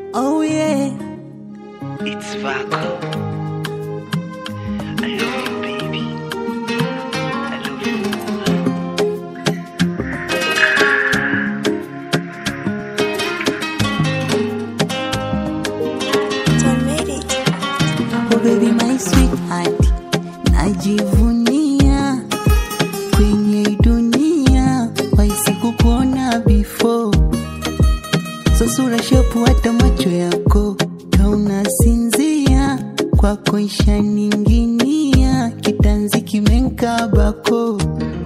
Oh yeah. It's Vaco. I love you, baby. I love you more. Oh baby my sweetheart, najivunia kwenye hii dunia, waisi kukuona before, so sura shepu hata macho yako kaunasinzia, kwako ishaninginia, kitanzi kimenkabako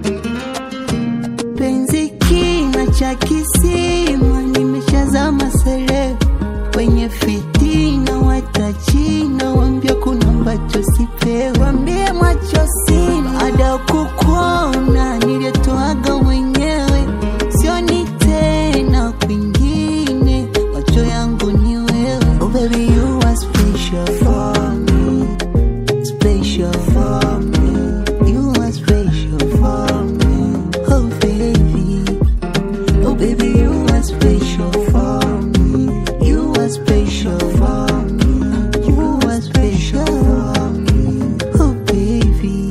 penzi kina cha kisima, nimeshazama sere wenye fitina, watachina wambia kuna ambacho sipewi, wambie macho sina, baada ya kukuona nilitoaga mwenyewe, sioni tena kwingine, macho yangu ni wewe. Oh baby you are special for me, special for me, you are special for me, oh baby. Oh baby, you are special for me. You are special for me. You are special for me. Oh baby.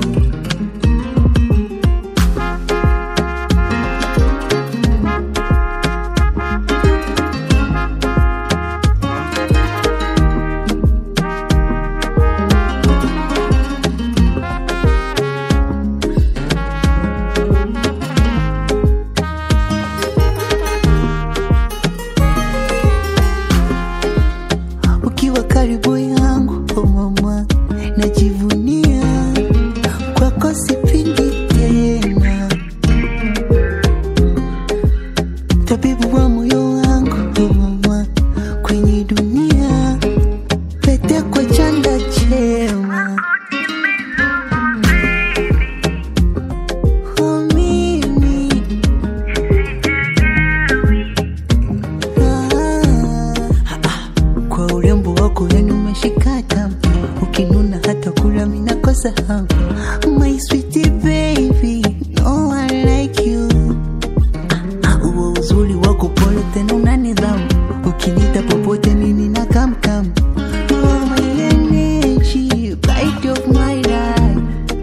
Ukiwa karibu yangu, oh mama, najivunia kwako, sipindi tena, tabibu wa moyo wangu, oh mama, kwenye dunia, pete kwa chanda chema, oh mimi ah, kwa urembo wako yani umeshika tamu, ukinuna hata kula minakosa hamu. My sweetie baby, no one like you. Ah, Huo uzuri wako pole tena una nidhamu, ukinita popote mimi na kamkam. You are my energy, light of my life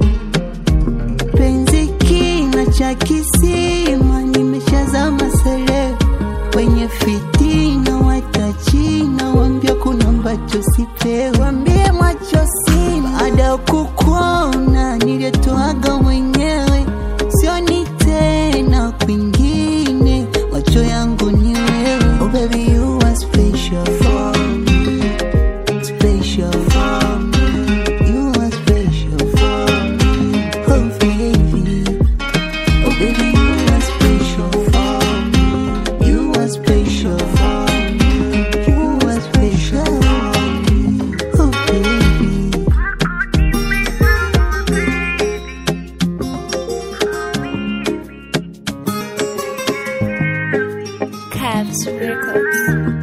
penzi kina cha kisima, nimeshazama sere wenye fitina, watachina wambia kuna ambacho sipewi, wambie macho sina, baada ya kukuona nilitoaga mwenyewe, sioni tena kwingine, macho yangu ni wewe. Oh baby you are special for me, special for me, you are special for me, oh baby. Oh baby, you are special for me. You are special for me. You are special for me. Oh baby. Cavs Records.